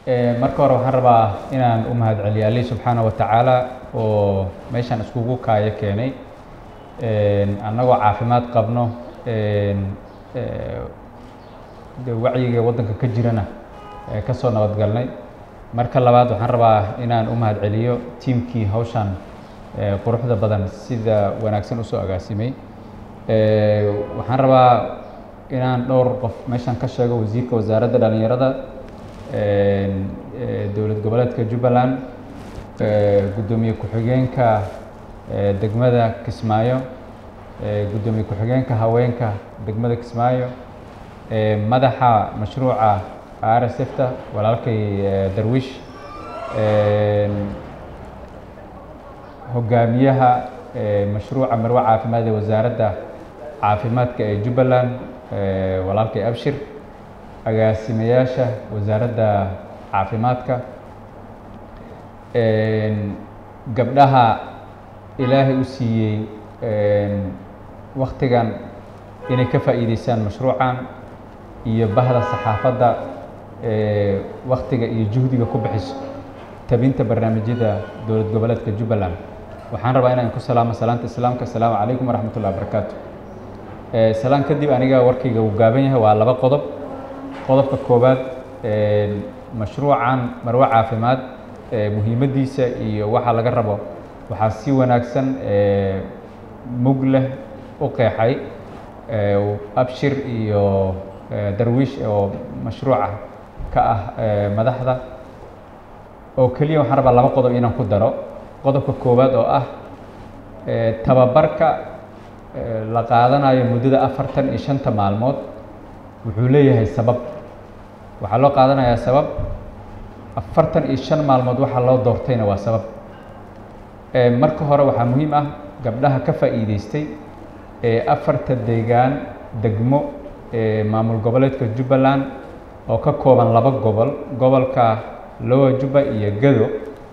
marka hore waxaan rabaa inaan u mahad celiyo ali subxaana wa tacaala oo meeshaan iskugu kaayo keenay annagoo caafimaad qabno de wacyiga waddanka ka jirana ka soo nabadgalnay marka labaad waxaan rabaa inaan u mahad celiyo tiimkii hawshan quruxda badan sida wanaagsan usoo agaasimay waxaan rabaa inaan dhowr qof meeshan ka sheego wasiirka wasaaradda dhalinyarada dowlad goboleedka jubbaland guddoomiye ku-xigeenka degmada kismaayo guddoomiye ku-xigeenka haweenka degmada kismaayo madaxa mashruuca r s f ta walaalkay darwish hogaamiyaha mashruuca marwe caafimaad ee wasaaradda caafimaadka ee jubbaland walaalkay abshir agaasimayaasha wasaaradda caafimaadka gabdhaha ilaahay u siiyey waktigan inay ka faa'iideystaan mashruucan iyo bahda saxaafadda waktiga iyo juhdiga ku bixiso tabinta barnaamijyada dowlad goboleedka jubbaland waxaan rabaa inaan ku salaamo salaanta islaamka asalaamu calaykum waraxmat ullahi barakaatu salaan kadib aniga warkayga uu gaaban yahay waa laba qodob qodobka koowaad mashruucan marwe caafimaad muhiimaddiisa iyo waxa laga rabo waxaa si wanaagsan mug leh u qeexay abshir iyo darwiish oo mashruuca ka ah madaxda oo keliya waxaan rabaa laba qodob inaan ku daro qodobka koowaad oo ah tababarka la qaadanayo muddada afartan iyo shanta maalmood wuxuu leeyahay sabab waxaa loo qaadanayaa sabab afartan iyo shan maalmood waxaa loo doortayna waa sabab marka hore waxaa muhiim ah gabdhaha ka faa'iideystay ee afarta deegaan degmo ee maamul goboleedka jubbaland oo ka kooban laba gobol gobolka lowa jubba iyo gado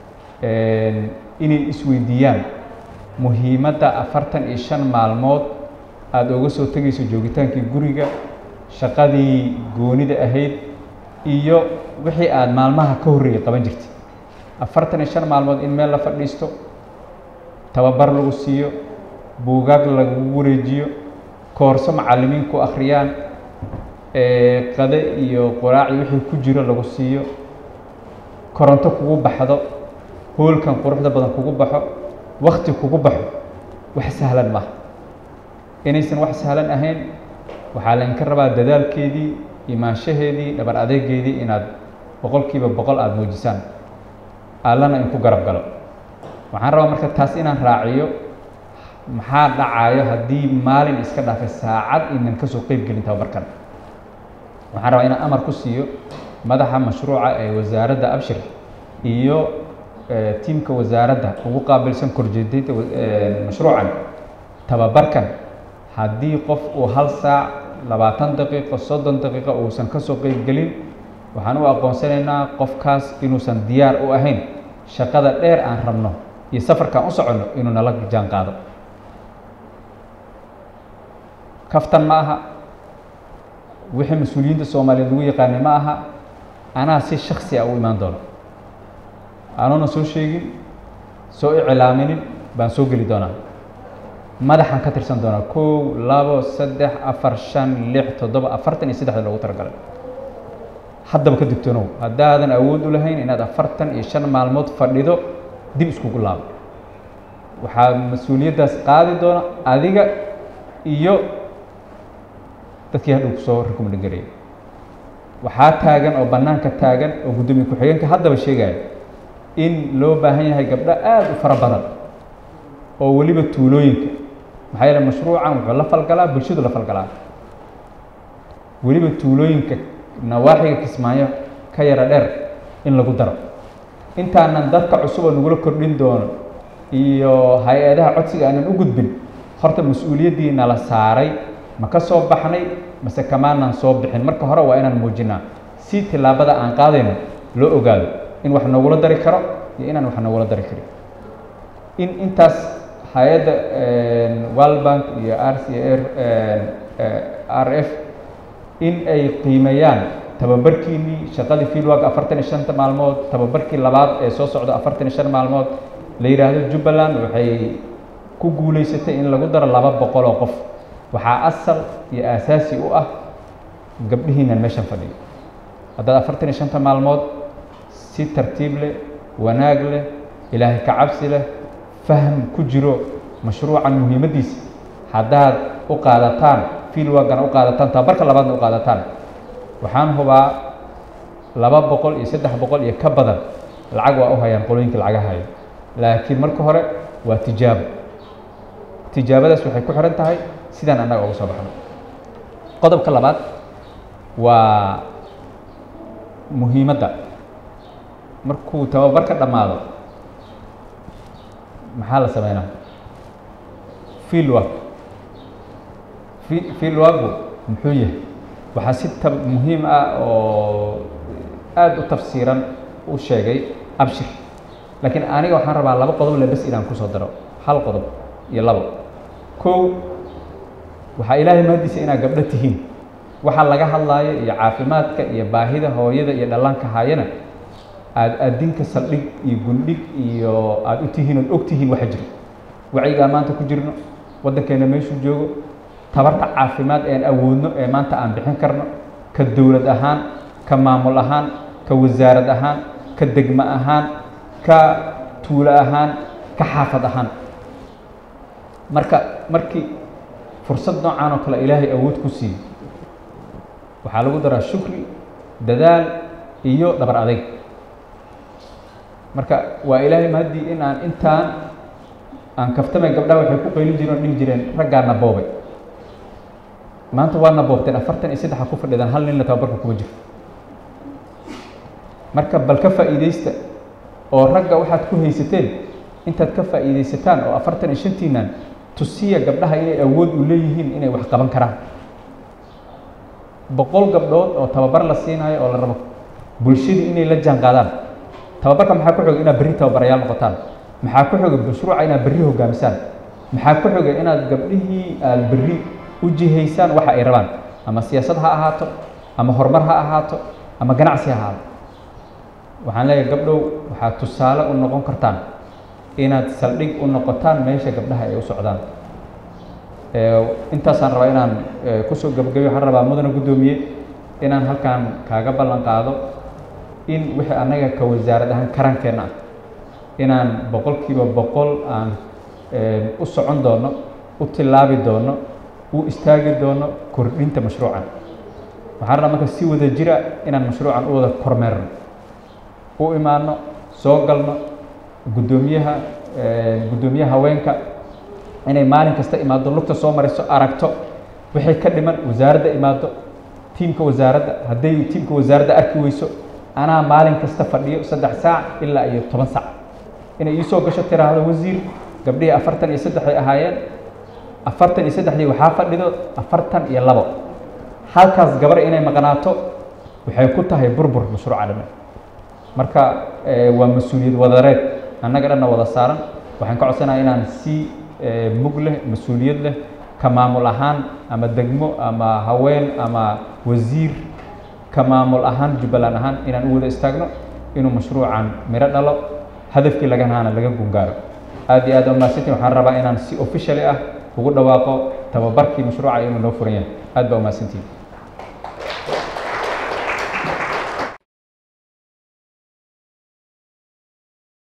inay isweydiiyaan muhiimadda afartan iyo shan maalmood aada uga soo tegayso joogitaankii guriga shaqadii goonida ahayd iyo wixii aada maalmaha ka horreeyay qaban jirtay afartan iyo shan maalmood in meel la fadhiisto tababar lagu siiyo buugaag lagu wareejiyo koorso macallimiin ku akhriyaan qade iyo qoraaci wixii ku jiro lagu siiyo koronto kugu baxdo hoolkan quruxda badan kugu baxo wakti kugu baxo wax sahlan maaha inaysan wax sahlan ahayn waxaa laydinka rabaa dadaalkeedii imaanshaheedii dhabar adeegeedii inaad boqolkiiba boqol aada muujisaan allana in ku garab galo waxaan rabaa marka taas inaan raaciyo maxaa dhacayo haddii maalin iska dhaafay saacad inan ka soo qeyb gelin tababarkan waxaan rabaa inaan amar ku siiyo madaxa mashruuca ee wasaaradda abshir iyo tiimka wasaaradda ugu qaabilsan korjeedinta mashruucan tababarkan haddii qof uu hal saac labaatan daqiiqo soddon daqiiqo uusan ka soo qeyb gelin waxaan u aqoonsanaynaa qofkaas inuusan diyaar u ahayn shaqada dheer aan rabno iyo safarkaan u soconno inuu nala jaan qaado kaftan ma aha wixii mas-uuliyiinta soomaaliyeed lagu yaqaanay ma aha anaa si shaksi ah u imaan doono anuuna soo sheegin soo iclaaminin baan soo geli doonaa madaxaan ka tirsan doonaa kow labo saddex afar shan lix toddoba afartan iyo saddexda loogu talagalay haddaba ka digtoonow haddaadan awood u lahayn inaad afartan iyo shan maalmood fadhido dib iskugu laabo waxaa mas-uuliyaddaas qaadi doona adiga iyo dadkii hadhow kusoo rekomendin garayay waxaa taagan oo bannaanka taagan oo guddoomiye ku-xigeenka haddaba sheegaya in loo baahan yahay gabdho aada u fara badan oo weliba tuulooyinka maxaa yeele mashruucan wuxuu la falgalaa bulshadu la falgalaa weliba tuulooyinka nawaaxiga kismaayo ka yara dheer in lagu daro intaanan dadka cusub oo nagula kordhin doono iyo hay-adaha codsiga aanan u gudbin horta mas-uuliyaddii nala saaray ma ka soo baxnay mase kamaanan soo bixin marka hore waa inaan muujinaa si tillaabada aan qaadayno loo ogaado in wax noogula dari karo iyo inaan wax noogula dari karin in intaas hay-adda world bank iyo r c r r f in ay qiimeeyaan tababarkiinii shaqadii fieldwork afartan iyo shanta maalmood tababarkii labaad ee soo socda afartan iyo shan maalmood la yidhaahdo jubbaland waxay ku guulaysatay in lagu daro laba boqol oo qof waxaa asal iyo aasaasi u ah gabdhihiinan meeshan fadhiyo haddaad afartan iyo shanta maalmood si tartiib leh wanaag leh ilaahay ka cabsi leh faham ku jiro mashruucan muhiimaddiisa haddaad u qaadataan fieldworkana u qaadataan tababarka labaadna u qaadataan waxaan hubaa laba boqol iyo saddex boqol iyo ka badan lacag waa u hayaan qolooyinka lacaga hayo laakiin marka hore waa tijaabo tijaabadaas waxay ku xihan tahay sidaan annaga uga soo baxno qodobka labaad waa muhiimadda markuu tababarka dhammaado maxaa la sameynaa fieldwork fieldworku muxuu yahay waxaa si ta muhiim ah oo aada u tafsiiran u sheegay abshir laakiin aniga waxaan rabaa laba qodob le bes inaan kusoo daro hal qodob iyo labo kow waxaa ilaahay mahadiisa inaad gabdho tihiin waxa laga hadlaayo iyo caafimaadka iyo baahida hooyada iyo dhallaanka haayana aad adinka saldhig iyo gundhig iyo aada u tihiin ood og tihiin waxa jiro wacyigaa maanta ku jirno waddankeena meeshuu joogo tabarta caafimaad ean awoodno ee maanta aan bixin karno ka dowlad ahaan ka maamul ahaan ka wasaarad ahaan ka degmo ahaan ka tuulo ahaan ka xaafad ahaan marka markii fursad noocan oo kale ilaahay awood ku siiyo waxaa lagu daraa shukri dadaal iyo dhabar adayg marka waa ilaahay mahaddii in aan intaan aan kaftamay gabdhaha waxay ku qaylin jireen oo dhihi jireen raggaana boobay maanta waadna boobteen afartan iyo saddexa ku fadhidaan hal ninna tababarka kuma jiro marka bal ka faa'iidaysta oo ragga waxaad ku haysateen intaad ka faa'iidaysataan oo afartan iyo shantiinan tusiya gabdhaha inay awood u leeyihiin inay wax qaban karaan boqol gabdhood oo tababar la siinayo oo la rabo bulshadii inay la jaan qaadaan tababarka maxaa ku xoga inaad berri tababarayaal noqotaan maxaa ku xoga mashruuca inaad berri hogaamisaan maxaa ku xoga inaad gabdhihii aad berri u jihaysaan waxa ay rabaan ama siyaasad ha ahaato ama horumar ha ahaato ama ganacsi ha ahaato waxaan leeyahay gabdhow waxaad tusaale u noqon kartaan inaad saldhig u noqotaan meesha gabdhaha ay u socdaan intaasaan rabaa inaan kusoo gabagabiyo waxaan rabaa mudana guddoomiye inaan halkaan kaaga ballan qaado in wixii annaga ka wasaarad ahaan karankeenna ah inaan boqolkiiba boqol aan u socon doono u tillaabi doono u istaagi doono kordhinta mashruucan waxaan rabaa marka si wada jira inaan mashruucan u wada kormeerno u imaano soo galno guddoomiyaha guddoomiyaha haweenka inay maalin kasta imaado lugta soo mariso aragto wixii ka dhiman wasaaradda imaado tiimka wasaaradda hadday tiimka wasaaradda arki weyso anaa maalin kasta fadhiyo saddex saac ilaa iyo toban saac inay iisoo gasho tiraahdo wasiir gabdhihii afartan iyo saddexay ahaayeen afartan iyo saddexdii waxaa fadhido afartan iyo labo halkaas gabar inay maqnaato waxay ku tahay burbur mashruuca dhamme marka waa mas-uuliyad wadareed annaga dhanna wada saaran waxaan ka codsanaya inaan si mug leh mas-uuliyad leh ka maamul ahaan ama degmo ama haween ama wasiir ka maamul ahaan jubbaland ahaan inaan u wada istaagno inuu mashruucan miro dhalo hadafkii laga haana laga gungaaro aad iyo aad umahadsantiin waxaan rabaa inaan si officially ah ugu dhawaaqo tababarkii mashruuca inuu noo furan yahay aad baa umahadsantiin